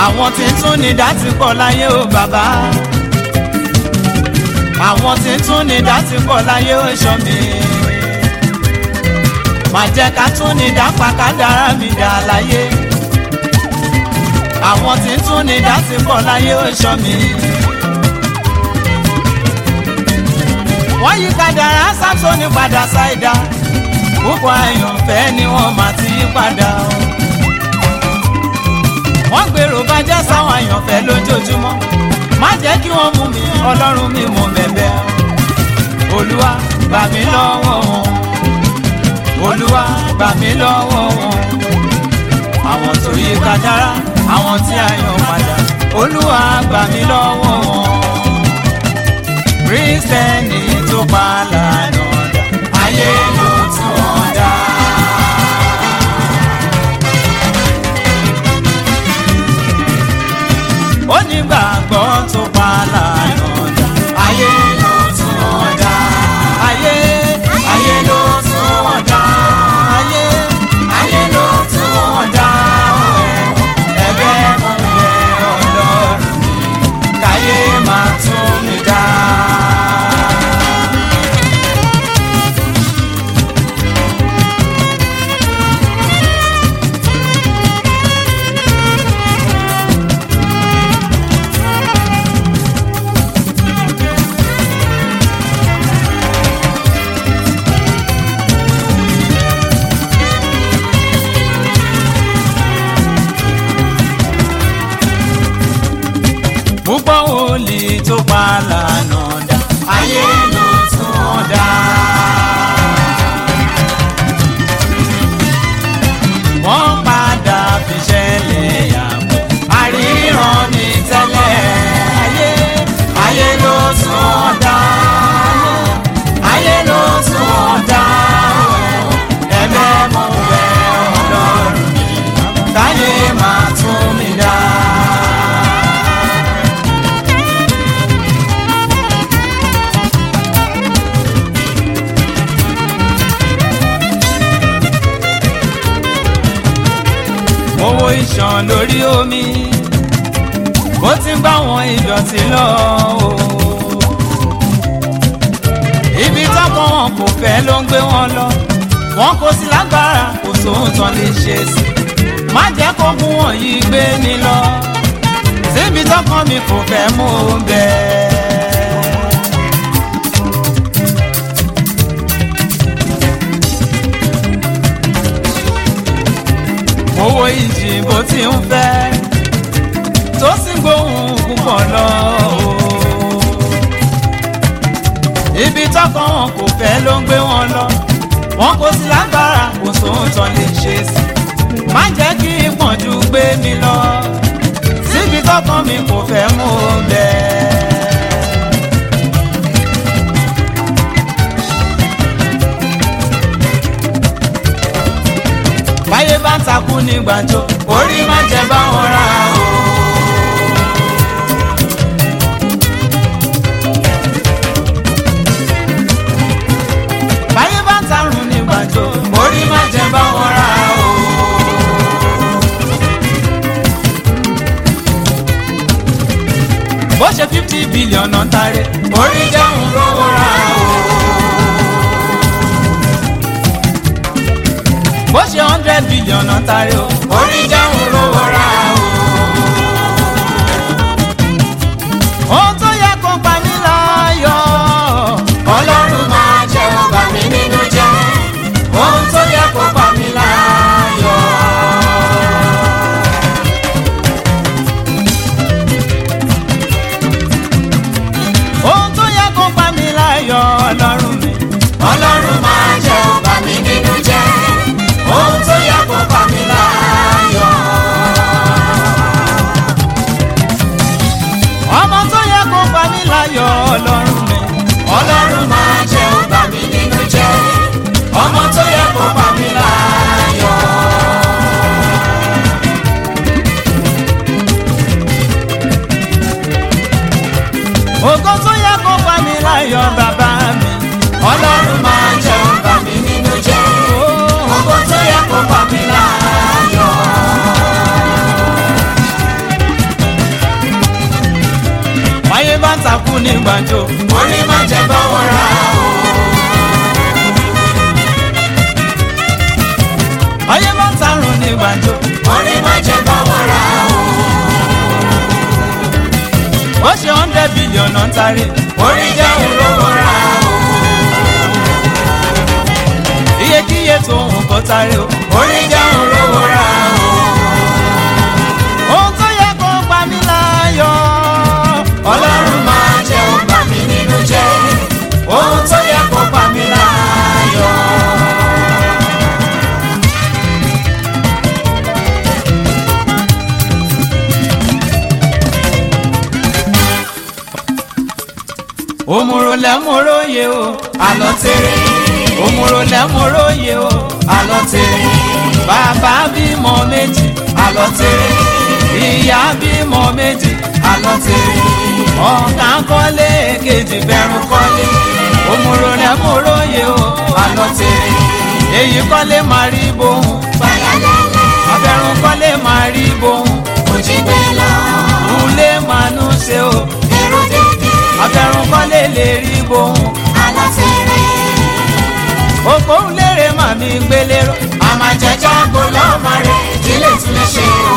àwọn tí ń tún ní dá ti pọ̀ láyé o bàbá àwọn tí ń tún ní dá ti pọ̀ láyé o ṣọ́ mi má jẹ́ ká tún ní dá pàkà dára mi dá láyé àwọn tí ń tún ní dá ti pọ̀ láyé o ṣọ́ mi. wọ́n yí kádàrá Sámsónì padà ṣáìdá púpọ̀ àyànfẹ́ ni wọ́n máa ti yí padà o. wọ́n gbèrò bàjẹ́ sáwọn àyànfẹ́ lójoojúmọ́ má jẹ́ kí wọ́n mú mi ọlọ́run mi mú bẹ̀bẹ̀ o. olúwa gbà mí lọ́wọ́ wọn olúwa gbà mí lọ́wọ́ wọn. àwọn tó yí kádàrá àwọn tí a yàn padà olúwa gbà mí lọ́wọ́ wọn. kírísítẹ́nì tó pa lànà ayé ló tún wọn dá. onígbàgbọ́ tó pa lànà dá. ayé ló tún wọn dá. ayé ayé ló tún wọn dá. ayé ayé ló tún wọn dá. ẹ̀bẹ̀ mo bẹ̀ Ọlọ́run mi káyé máa tún mi dá. púpọ̀ wòlíì tó pa lànà dá ayé ló tún wọn dá. wọ́n padà fi ṣẹlẹ̀ yàgò àríran ní tẹ́lẹ̀ ayé ayé ló tún wọn dá. ayé ló tún wọn dá. ẹ̀bẹ̀ mo bẹ̀ Ọlọ́run mi káyé máa tún mi dá. owó ìṣàn lórí omi bó ti ń bá wọn ìdọ̀tí lọ o. ibi tọ́kàn wọn kò fẹ́ ló ń gbé wọn lọ wọn kò sí lágbára kò sóhun tán lè ṣe sí má jẹ́ kó gún wọn yìí gbé mi lọ síbi tọ́kàn mi kò fẹ́ mú un bẹ́ẹ̀. owó ìjì bó ti ń fẹ́ tó sì gbóhùn púpọ̀ lọ. ibi tọ́kàn wọn kò fẹ́ ló ń gbé wọn lọ wọn kò sí lágbára kò sóhun tán lè ṣe sí má jẹ́ kí ìpọ́njú gbé mi lọ síbi tọ́kàn mi kò fẹ́ mú un bẹ́ẹ̀. báyé bá ń takú ní gbàjọ orí má jẹ báwọn ra o. báyé bá ń tarun ní gbàjọ orí má jẹ báwọn ra o. bó ṣe fifty billion náà tare orí jẹun lówó ra o. bó ṣe hundred billion náà tari o. orí jẹun lówó ra o. ohun tó yẹ kó pa mí láyọ̀. ọlọ́run máa jẹ́ ó bà mí nínú jẹ́. ohun tó yẹ kó pa mí láyọ̀. ohun tó yẹ kó pa mí láyọ̀ ọlọ́run mi. ọlọ́run máa jẹ́ ó bà mí nínú jẹ́ ohun tó yẹ kó pa mí láyọ̀. máa ń takú ní gbàǹjo. orí má jẹ́ bọ́wọ́ ra o. ayé máa ń tarun ní gbàǹjo. orí má jẹ́ bọ́wọ́ ra o. ó ṣe hundred billion náà ń tarí. orí jẹ́ olówó ra o. iyekíye tó ń kọ́ tarí o. orí jẹ́ olówó ra o. ohun tó yẹ kó pa mí láyọ̀. ọlọ́run máa jẹ́ ó bà mí nínú jẹ́ ohun tó yẹ kó pa mí láyọ̀. òmùrò lẹ́mọ̀ròyè o. àlọ́ tèrè òmùrò lẹ́mọ̀ròyè o. àlọ́ tèrè bàbá bímọ méjì. àlọ́ tèrè ìyá bímọ méjì. àlọ́ tèrè ọ̀gá kọ́lé kejì bẹ̀rù kọ́lé. òmùrò lẹ́mọ̀ròyè o. àlọ́ tèrè èyí kọ́lé máa rí bóun. fàyàlẹ́lẹ́ abẹ́rùn kọ́lé máa rí bóun. òjì gbé lọ ulé máa nú ṣe o. èrò dédé abẹ́rùn kọ́lé lè rí bóun. àlọ́ tèrè òpó lérè màmí gbélérò. àmàjẹjọ́ gbólọ́mọ rẹ̀ ìdílé tún lè ṣe o.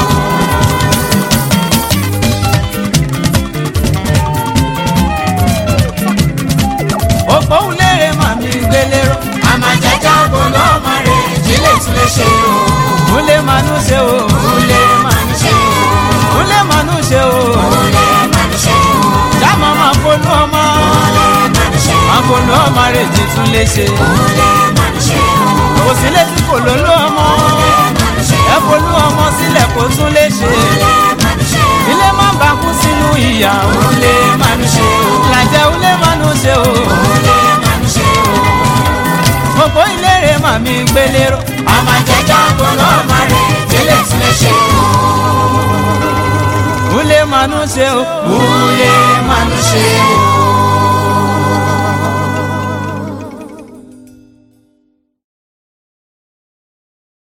òpó lérè màmí gbélérò. àmàjẹjọ́ gbólọ́mọ rẹ̀ ìdílé tún lè ṣe o. ulé máa nú ṣe o. Olè máa ń ṣe o. ulé máa nú ṣe o. Olè máa ń ṣe o. dámọ̀ máa folú ọmọ. Olè máa ń ṣe o. máa folú ọmọ rẹ̀ jí tún lè ṣe. Olè máa ń ṣe o. kò sí létí kò ló ló ọmọ. máa ń ṣe ẹ folú ọmọ sílẹ̀ kó tún lè ṣe. máa ń ṣe o. ilé máa ń bá kú sínú ìyà. Olè máa ń ṣe o. làjẹ́ ulé máa nú ṣe o. Olè máa ń ṣe o. òpó ìlérè màmí gbélérò. Àmàjẹjọ́ gbólọ́mọ rẹ̀ ìdílé tún lè ṣe o. ulé máa nú ṣe o. Olè máa ń ṣe o.